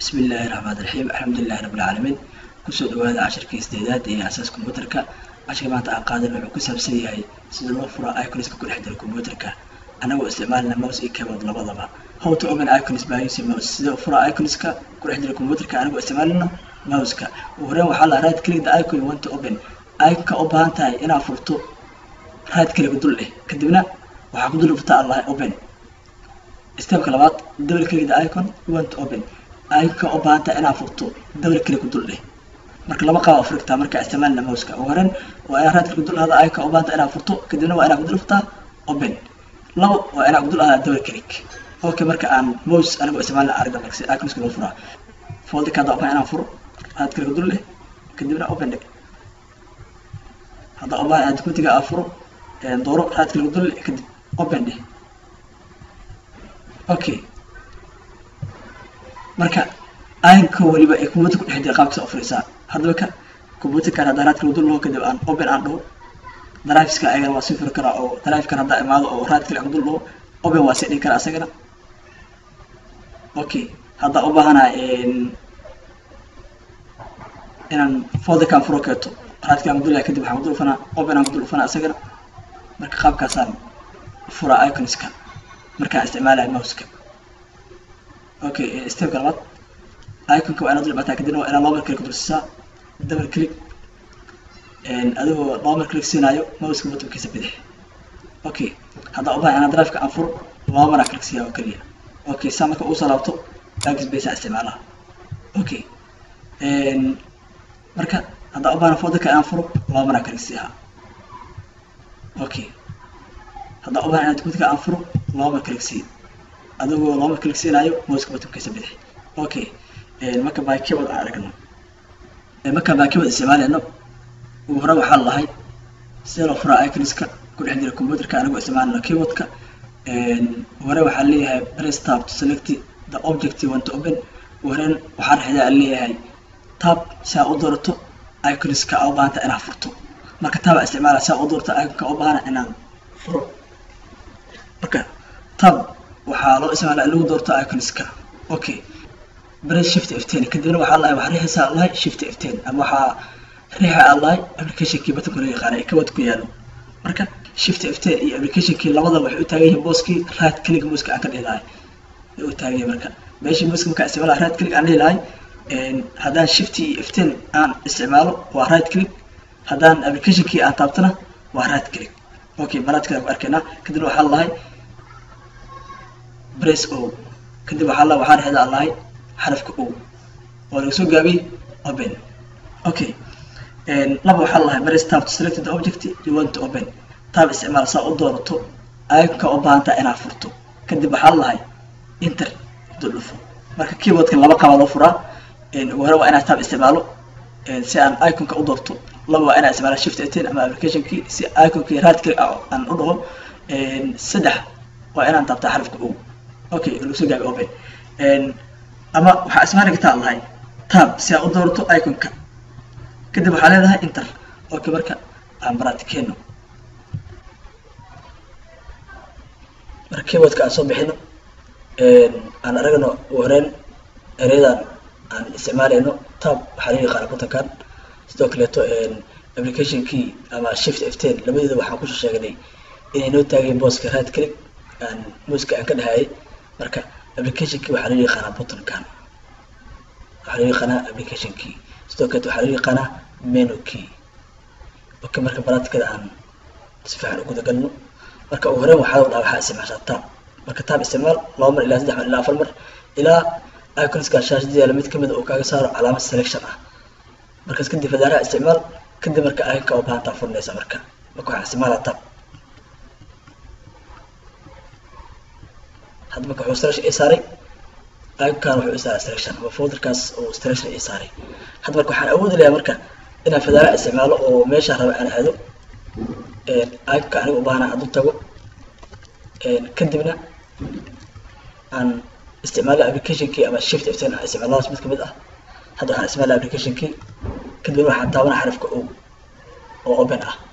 bismi illaahi raxmaan raxiim alxamdulilahi rabbi alcaalamiin kusoo dhawaada cashirkii sideedaad ee asaas kombyuutarka cashirka maanta aan qaadan wuxuu ku saabsan yahay sida loo furo iconska ku dhex jira kombyuutarka anagoo isticmaalina mouse iyo keyboard labadaba how to open icons by using mouse sida furo iconska ku dhex jira kombyuutarka anagoo isticmaalina mouseka ugu horreyn waxaa la right click the icon you want to open iconka u baahan tahay inaad furto right click dul eh kadibna waxaa ku dul furtaa allah open stepka labaad double click the icon you want to open iconka u baahan tahay inaad furto double click dul eh marka laba qaab furigtaa marka isticmaalna mouseka ugu horreyn waa inaad right click dul ahada iconka u baahan tahay inaad furto kadibna waa inaad ku dul furtaa open labo waa inaad ku dul ahada double click okay marka aan mouse anigoo isticmaalna aragda marka si iconska loo furaa folder kada ubaahan inaan furo right click dul eh kadibna open dhig hadda ubaahan inaad documentiga aa furo dooro right click dul eh kadib open dhig okay marka iconka weliba ee computer ku dhex jira qaabkasa u furisaa haddaba ka computerkan haddaa right click dul laho kadib aan open aan dhaho driveska ayagana waa sii furi karaa oo drivekan haddaa imaado oo right click dul dhaho open waa sii dhigi karaa asagana okay haddaa u baahana inaan folderkan furo keeto right click dul kadib waxaan kudul ufanaa open aan kudul ufanaa asagana marka qaabkaasaan furaa iconska markaan isticmaalaya mouseka okay stepka labaad iconka waa inaad dul dhibaataa kadibna waa inaad laba click dul siisaa double click adigoo laba click siinaayo mouseka buttonkiisa bidix okay haddaa u baahan inaan driveka aan furo laba maraa click siiyaa oo keliya okay saa marka uu soo laabto backspace aan isticmaalaha okay marka haddaa u baahan folderka aan furo laba maraa click siiyaa okay haddaa u baahan inaan documentka aan furo laba mar click sii adigoo laba mar click siinaayo mouseka buttonkiisa bidix okay marka by keyboard aan aragno marka by keyboard isticmaalayno ugu hore waxaa lahay sida loo furaa iconska ku dhex jira computerka anigoo isticmaalna keyboardka hore waxaa leeyahay press tab to select the object you want to open horen waxaa dhexdaa leeyahay tab si aa u doorato iconska aa u baahanta inaad furto marka tab aa isticmaala si aa u doorto iconka u baahana inaan furo marka tab waxaa loo isticmaala in lagu doorto iconska okay press shift f10 kadibna waxaa lahay waxaa riixaysaa lahay shift f10 ama waxaa riixa aa lahay applicationkii batanka loo yaqaana ee kabad ku yaalo marka shift f10 iyo applicationkii labada waxay u taagan yihiin booskii right click muuska aan ka dhihi lahay ay u taagan yihiin marka meeshii muuska markaa isticmaala right click aan dhihi lahay haddaan shift iyo f10 aan isticmaalo waa right click haddaan applicationkii aan taabtana waa right click okay baraadkada ku arkaynaa kadib waxaa lahay press o kadib waxaa la waxaa dhexda lahay xarafka o oo laga soo gaabiyey open okay laba waxaa lahay press tab to select the object you want to open tab isticmaal saa u doorato iconka u baahantaa inaad furto kadib waxaa lahay inter dul dhufo marka keyboardka laba qaabaa loo furaa ugu hore waa inaad tab isticmaalo si aan iconka u doorto laba waa inaa isticmaala shift ten ama applicationkii si iconkii right click aan u dhaho saddex waa inaan taabtaa xarafka o okay lagu soo gaabi open ama waxaa ismaali kartaa lahay tab si aa u doorato iconka kadib waxaa leedahay inter okay marka aan baraatikeeno marka keyboardka aan soo bixino aan aragno ugu horeyn ereyadan aan isticmaalayno tab waxaa laga yaqaana kutankan sidoo kaleeto applicationkii ama shift f10 labadeeda waxaan kusoo sheegnay inay noo taageen booska right click aan muuska aan ka dhahayay marka applicationkii waxaa laga yaqaanaa buttonkan waxaa laga yaqaanaa applicationkii sidoo kaleeto waxaa laga yaqaanaa menu key okay marka baraatikada aan si fiican u guda galno marka ugu horeyn waxaa dhaha waxaa isticmaashaa tab marka tab isticmaal laba mar ilaa saddex mar ilaa afar mar ilaa iconska shaashadiyaala mid kamid uu kaaga saaro calaamad selection ah markaas kadib fadaaraha isticmaal kadib marka iconka u baahantaa furinaysa marka marka waxaa isticmaalaa tab hadda marka wuxuu selection ii saaray iconkan wuxuu ii saaray selection ama folderkaas uu selection ii saaray hadda marka waxaan awoodi lahaa marka inaan fadaaraha isticmaalo oo meesha raba aan aado iconka aniga u baahana hadduu tago kadibna aan isticmaalo applicationkii ama shift f10 aan isticmaaladaas mid kamid ah hadda waxaan isticmaala applicationkii kadibna waxaan taabana xarafka o oo open ah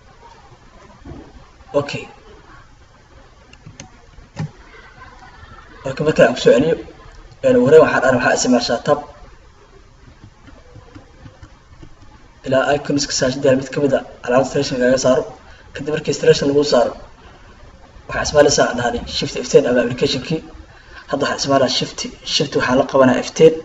okay okay marka aan kusoo celiyo hore waxaan arag waxaa isticmaashaa tab ilaa iconska saashadaal mid kamid a calaamad selection kaga saaro kadib markii selection lagu saaro waxaa ismaalaysaa dhahday shift ften ama applicationkii hadda waxaa ismaalaa shift shift waxaa la qabanaa ften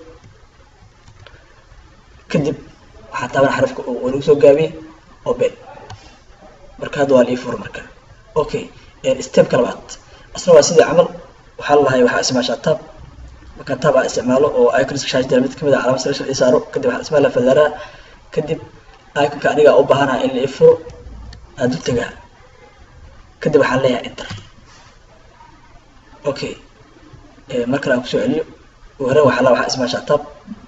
kadib waxaa taaban xarafka oo lagu soo gaabiyey oben marka hadda waa lii fur marka okay stepka labaad asna waa sidii camal waxaa lalahay waxaa isticmaashaa tab marka tab aa isticmaalo oo iconska shaashadaal mid kamid a calaamad selection ii saaro kadib waxaa ismaalaa fadaaraha kadib iconka aniga u baahanaha in la ifuro aada u tagaa kadib waxaan leeyahay enter okay mar kale aan kusoo celiyo hore waxaa la waxaa ismaashaa tab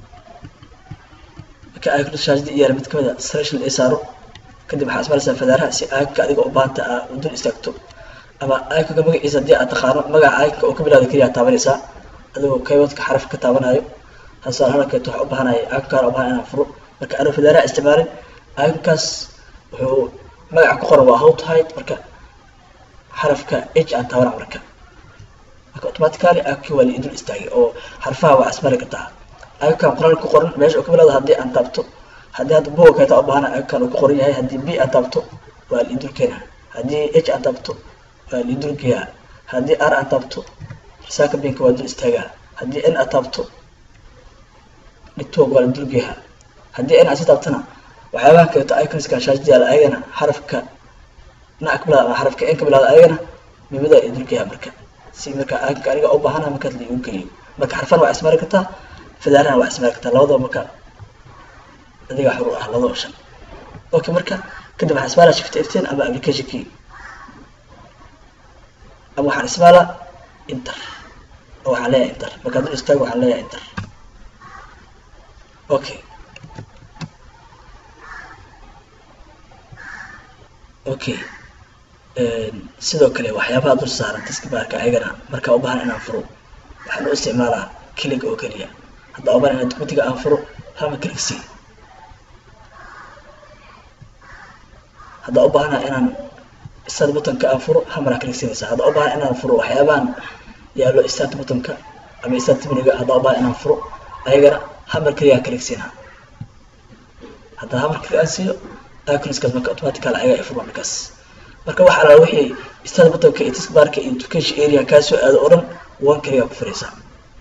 marka iconka shaashada yaala mid kamid a selection ii saaro kadib waxaa ismaalaysaa fadaaraha si iconka adiga u baahanta aa u dul istaagto ama iconka magaciisa haddii aad taqaano magaca iconka oo ka bilaada keliya taabanaysaa adigoo keyboardka xaraf ka taabanayo hasaar halkeeto waxaa u baahanaya iconkaan u baahan inaan furo marka anuu fadaaraha isticmaalin iconkaas wuxuu magaca ku qoran waa how to hide marka xarafka h aan taabana marka marka automatically iconkii waa liidul istaagay oo xarfaha waa ismari kartaa iconkan qoraal ku qoran meesha uu ka bilaado haddii aan taabto haddii hadda buga kayta u baahana iconkan uu ku qoran yahay haddii b aan taabto waa liidul keena haddii h aan taabto waa liidul geeyaa haddii r aan taabto risaaka binka waa dul istaagaa haddii n aan taabto network waa liidul geeyaa haddii n aan si taabtana waxyaabaha kaleeto iconska shaashadayaala ayagana xarafka na ka bilaada ama xarafka n ka bilaada ayagana mimada idulgeeyaa marka si marka iconka aniga u baahana markaas la igu geliyo marka xarfan waa ismari kartaa fadaarana waa ismari kartaa labadaba marka adiga xuru ah labadaba shan okay marka kadib waxaan ismaalaa shift ften ama application key ama waxaan ismaalaa inter oo waxaan leeyahay inter marka dul istaago waxaan leeyahay inter okay okay sidoo kale waxyaabaha dul saaran taskibaarka ayagana markaa u baahan inaan furo waxaan u isticmaalaa kiliga oo keliya haddaa u baahan inaan documentiga aan furo hama kiligsi haddaa u baahana inaan start buttonka aan furo hamara kiligsinaysa haddaa u baahan inaan furo waxyaabahan yaalo start buttonka ama start miniga haddaa u baahan inaan furo ayagana hamar keliyaa kiligsina haddaa hamar kilig aan siiyo iconskaas marka automatical ayaga ay furma markaas marka waxa alaa wixii start buttonka iyo taskbarka iyo education area kaa soo aado oo dhan one kaliya ku furaysaa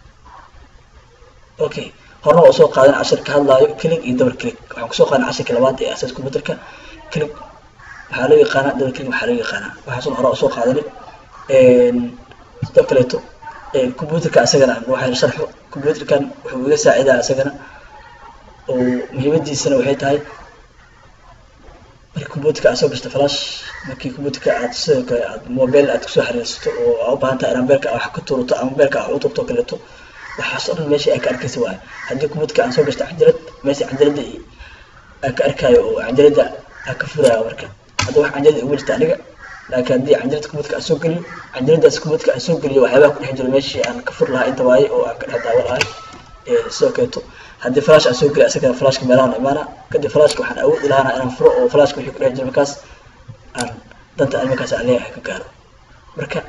okay horna waa usoo qaadan cashir ka hadlaayo click iyo double click waxaan kusoo qaadan cashirka labaad ee asaas computerka click waxaa loo yaqaanaa double click waxaa loo yaqaanaa waxaasun hore usoo qaadanay sidoo kaleeto computerka isagana waxaan sharxo computerkan wuxuu iga saacidaa isagana oo muhiimadiisana waxay tahay markii computerka aad soo gashto flash markii computerka aad sidoo kale aad mobile aad kusoo xiriirsato oo aa u baahan tahay inaad mobilka wax ka tuurato ama mobilka wax u turto kaleeto waxaas oo dhan meesha ay ka arkaysa waayo haddii computerka aan soo gashto cajalad meesha cajalada aan ka arkaayo oo cajalada aan ka furaayo marka hadda wax cajalada iguma jirta aniga laakiin haddii cajalada computerka aan soo geliyo cajaladaas computerka aan soo geliyo waxyaabaha ku dhex jiro meeshii aan ka furi lahaa inta waaye oo aan ka dhex daawan lahay sidoo kaleeto haddii flash aan soo geliyo asagana flashka meelahan imaana kadib flashka waxaan awoodi lahaana inaan furo oo flashka wixii ku dhex jiro markaas aan danta aan markaas aan leeyahay ka gaaro marka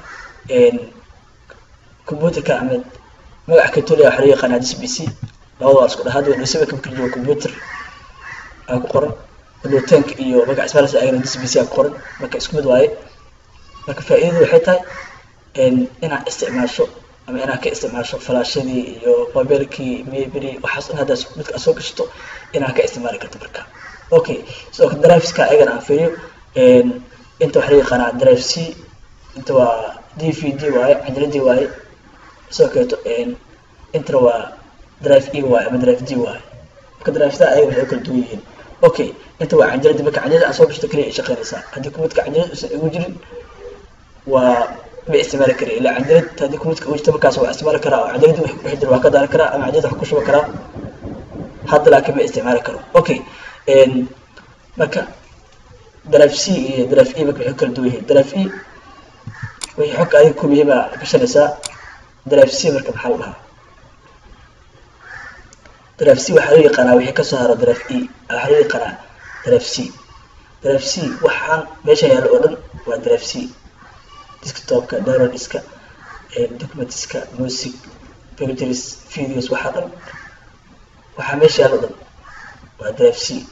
computerka ama magaca katoliya waxaa loo yaqaanaa dis b c labada waa isku dhahaad wadhasaba ka fikir jiro computer aa ku qoran wadootaank iyo magaca ismaalis ayagana dis b c aa ku qoran marka isku mid waaye marka faa'iidadu waxay tahay inaad isticmaasho ama inaad ka isticmaasho falaashadii iyo mobilkii mebri waxaas dhan haddaad midka aad soo gashato inaad ka isticmaali karto marka okay sidoo kale driveska ayagana aan fiiriyo inta waxaa loo yaqaanaa drive c inta waa d v d waaye cajaladii waaye sidoo kaleeto intana waa drive e waaye ama drive d waaye marka drivesda ayaga waxay kala duwan yihiin okay inta waa cajaladii marka cajalada aan soo gashato kaliya ay shaqeynaysaa haddii kumidka cajalad uusan igu jirin waa ma isticmaali kara ilaa cajalad haddii kumidka ugu jirto markaas waa isticmaali karaa oo cajaladii wax ku dhex jira waa ka daari karaa ama cajalada wax ku shuba karaa hadda laakiin ma isticmaali karo okay marka drive c iyo drive e marka waxay kala duwan yihiin drive e wixii xogka adiga ku muhiima gashanaysaa drive c marka maxaa la dhahaa drive c waxaa loo yaqaanaa wixii kasoo haro drive e waxaa loo yaqaanaa drive c drive c waxaan meesha yaalo oo dhan waa drive c desktopka downloadska documentska music packages videos waxaa dhan waxaa meesha yaalo dhan waa drive c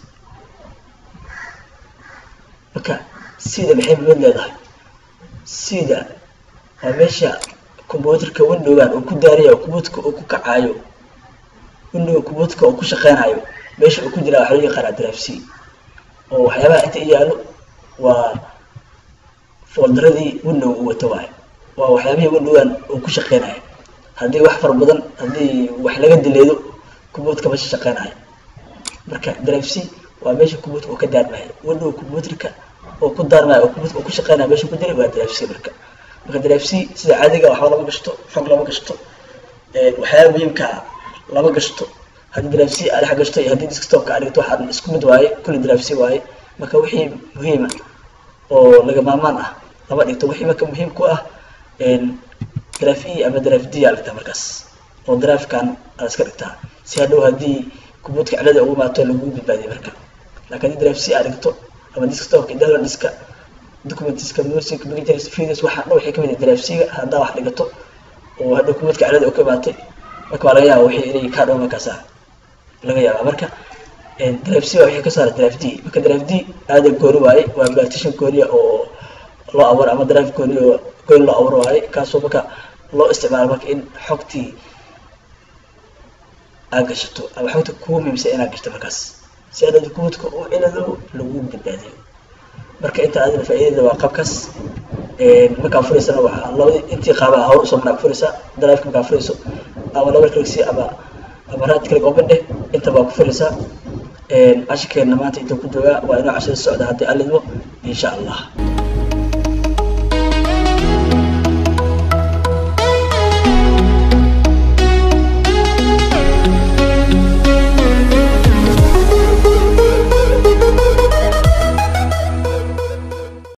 marka sida maxay muhiimad leedahay sida waa meesha computerka windowgan uu ku daaraya computerka uu ku kacayo window computerka uu ku shaqeynayo meesha uu ku jiraa waxaa loo yaqaanaa drive c oo waxyaabaha inta i yaalo waa foldaradii window uu wato waayo waa waxyaabihii windowgan uu ku shaqeynayo haddii wax fara badan haddii wax laga dileedo computerka meesha shaqeynayo marka drive c waa meesha computerka uu ka daarmayo window computerka oo ku daarmayo oo computerka uu ku shaqeynayo meesha ku diray waa drive c marka marka drive c sida caadiga waxba lama gashto xog lama gashto waxyaaba muhiimka lama gashto haddii drive c aad dhex gashto iyo haddii desktopka aad dhigto waxaad isku mid waaye kulli drive c waaye marka wixii muhiima oo laga maarmaan ah lama dhigto wixii marka muhiim ku ah drive e ama drive d aa dhigtaa markaas oo drivekan aad iska dhigtaa si hadhow haddii computerka cilada ugu imaato lagu badbaadiyo marka laakiin haddii drive c aad dhigto ama desktopka internal diska documentiska music pictures videos waxaa dhan waxay kamid yihiin drive c-ga haddaa wax dhigato oo hadhow computerka cilada u ka imaatay marka waa laga yaaba wixii inay kaa dhawo markaasa laga yaabaa marka drive c waa wixii ka saara drive d marka drive d aada gooni waaye waa partition gooniya oo loo abuuro ama drive gooni oo gooni loo abuuro waaye kaasoo marka loo isticmaalo marka in xogtii aad gashato ama xogta kugu muhiimsan inaad gashto markaas si adhada computerka u cilado lagu badbaadiyo marka inta adina faa'iidada waa qabkaas markaa furaysana waxaa labadii intii qaabaa hawr usoo maraa furaysaa drive markaa furayso ama laba click ama ama right click open dheh inta baa ku furaysaa cashirkeena maanta inta ku joogaa waa inoo cashada socda haddii alidmo insha allah